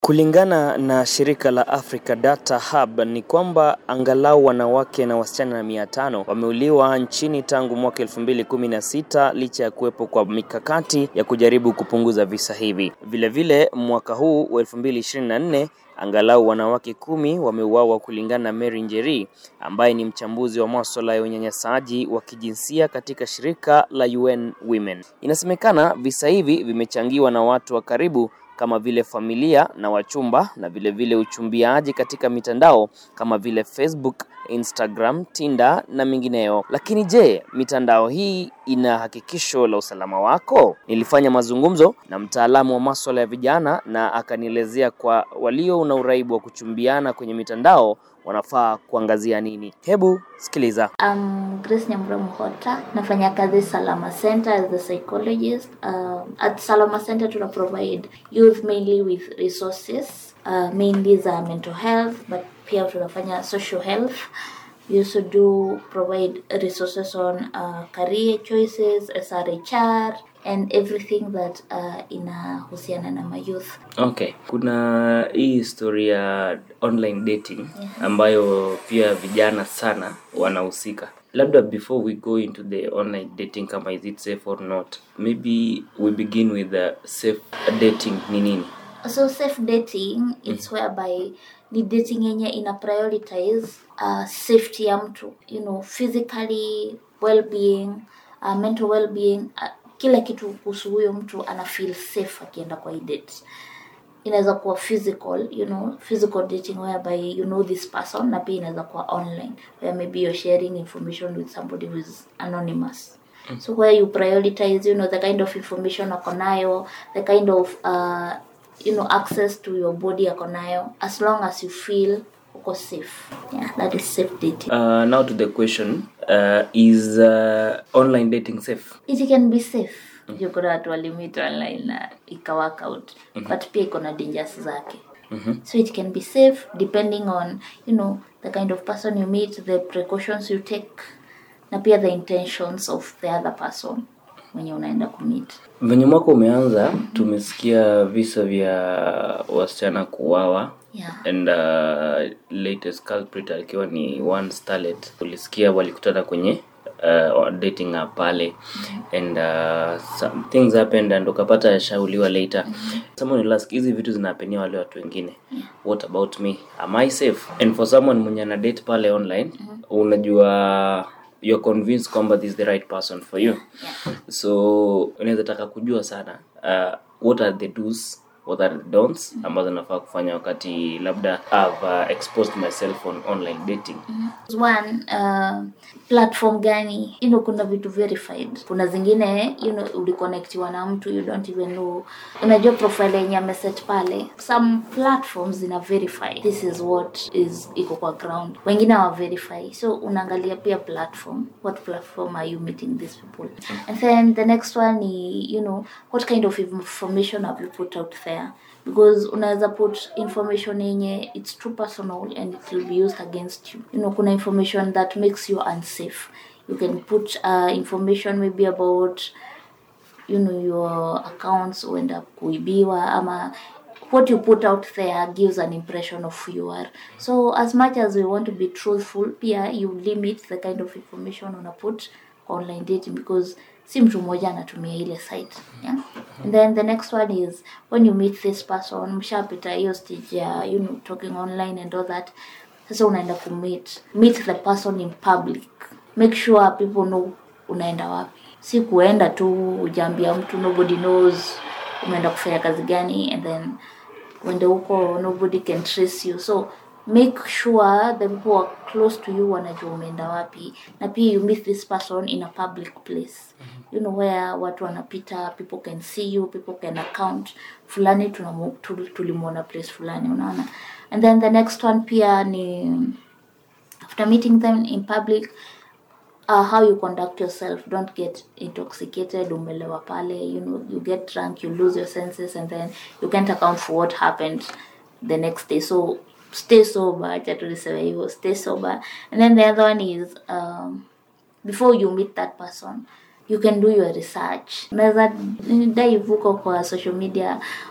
Kulingana na shirika la Africa Data Hub ni kwamba angalau wanawake na wasichana mia tano wameuliwa nchini tangu mwaka 2016 licha ya kuwepo kwa mikakati ya kujaribu kupunguza visa hivi. Vilevile mwaka huu wa 2024 angalau wanawake kumi wameuawa kulingana na Mary Njeri ambaye ni mchambuzi wa masuala ya unyanyasaji wa kijinsia katika shirika la UN Women. Inasemekana visa hivi vimechangiwa na watu wa karibu kama vile familia na wachumba na vile vile uchumbiaji katika mitandao kama vile Facebook, Instagram, Tinder na mingineyo. Lakini je, mitandao hii ina hakikisho la usalama wako? Nilifanya mazungumzo na mtaalamu wa masuala ya vijana na akanielezea kwa walio na uraibu wa kuchumbiana kwenye mitandao wanafaa kuangazia nini. Hebu sikiliza. Um, Grace Nyambura Muhota nafanya kazi Salama Center as a psychologist. Uh, at Salama Center tuna provide youth mainly with resources uh, mainly za mental health but pia tunafanya social health. We also do provide resources on uh, career choices, SRHR and everything that uh, inahusiana na mayouth. Okay, kuna hii historia ya online dating ambayo pia vijana sana wanahusika. Labda before we go into the online dating kama is it safe or not, maybe we begin with the safe dating ni nini? so safe dating it's whereby ni dating yenye ina prioritize uh, safety ya mtu you know physically well-being uh, mental well-being uh, kila kitu kuhusu huyo mtu ana feel safe akienda kwa hii date inaweza kuwa physical you know physical dating whereby you know this person na pia inaweza kuwa online where maybe you're sharing information with somebody who is anonymous so where you prioritize you know the kind of information ako nayo the kind of uh, you know access to your body ako nayo as long as you feel uko safe yeah that is safe dating Uh, now to the question, uh, is uh, online dating safe? it can be safe mm kuna watu walimit online na ika work out but pia iko na dangers zake so it can be safe depending on you know the kind of person you meet the precautions you take na pia the intentions of the other person mwenye unaenda kumeet Venye mwaka umeanza, tumesikia visa vya wasichana kuuawa yeah and uh, latest culprit akiwa ni one starlet ulisikia walikutana kwenye uh, dating app pale and uh, some things happened and ukapata shauliwa later someone will ask hizi vitu zinapenia wale watu wengine what about me am i safe and for someone mwenye ana date pale online unajua you're convinced kwamba this is the right person for you so unaweza taka kujua sana uh, what are the do's what are the don'ts ambazo nafaa kufanya wakati labda I've uh, exposed myself on online dating one uh, platform gani you know kuna vitu verified kuna zingine you know uliconnectiwa na mtu you don't even know unajua profile yenye ameset pale some platforms zina verify this is what is iko kwa ground wengine hawa verify so unaangalia pia platform what platform are you meeting these people and then the next one ni you know what kind of information have you put out there because unaweza put information yenye it's too personal and it will be used against you you know kuna information that makes you unsafe you can put uh, information maybe about you know your accounts huenda kuibiwa ama what you put out there gives an impression of who you are so as much as we want to be truthful pia you limit the kind of information una put kwa online dating because si mtu mmoja anatumia ile site yeah? and then the next one is when you meet this person mshapita hiyo stage ya you know talking online and all that sasa unaenda kumeet meet the person in public make sure people know unaenda wapi si kuenda tu ujaambia mtu nobody knows umeenda kufanya kazi gani and then uende huko nobody can trace you so make sure the people who are close to you wanajua umeenda wapi na pia you meet this person in a public place you know where watu wanapita people can see you people can account fulani tunamu- tul- tulimwona place fulani unaona and then the next one pia ni after meeting them in public uh, how you conduct yourself don't get intoxicated umelewa pale you know you get drunk you lose your senses and then you can't account for what happened the next day so stay sober acha tuliseme hivyo stay sober and then the other one is um, before you meet that person you can do your research unaweza dive huko kwa social media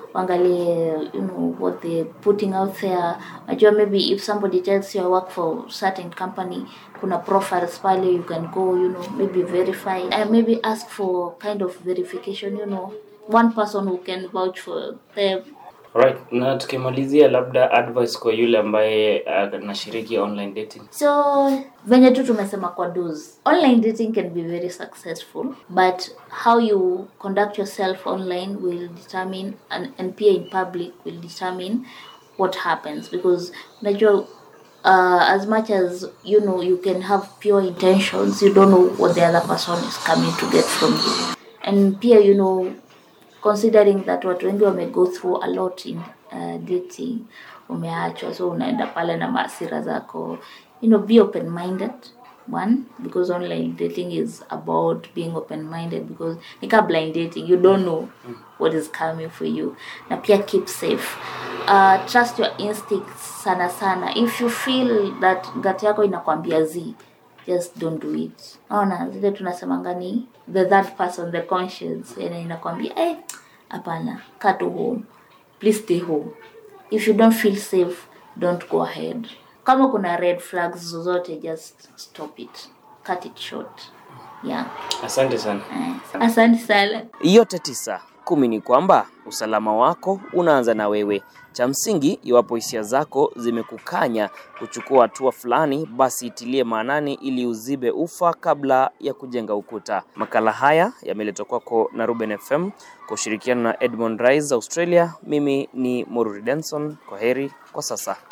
waangalie you know what they putting out there najua maybe if somebody tells you I work for certain company kuna profiles pale you can go you know maybe verify and maybe ask for kind of verification you know one person who can vouch for them Alright, na tukimalizia labda advice kwa yule ambaye uh, anashiriki online dating. so venye tu tumesema kwa dos online dating can be very successful but how you conduct yourself online will determine and, and pia in public will determine what happens because najua uh, as much as you know you can have pure intentions you don't know what the other person is coming to get from you and pia you know considering that watu wengi wame go through a lot in uh, dating umeachwa so unaenda pale na maasira zako you know be open minded one because online dating is about being open minded because nika blind dating you don't know what is coming for you na pia keep safe uh, trust your instincts sana sana if you feel that gut yako inakwambia z just don't do it naona zile tunasemanga ni the third person the conscience yani inakwambia eh hapana kaa tu home please stay home if you don't feel safe don't go ahead kama kuna red flags zozote just stop it cut it short yeah Asante sana. eh, asante sana Yote tisa kumi ni kwamba usalama wako unaanza na wewe. Cha msingi, iwapo hisia zako zimekukanya kuchukua hatua fulani, basi itilie maanani ili uzibe ufa kabla ya kujenga ukuta. Makala haya yameletwa kwako na Ruben FM kwa ushirikiano na Edmond Rise Australia. Mimi ni Moruri Denson. Kwa heri kwa sasa.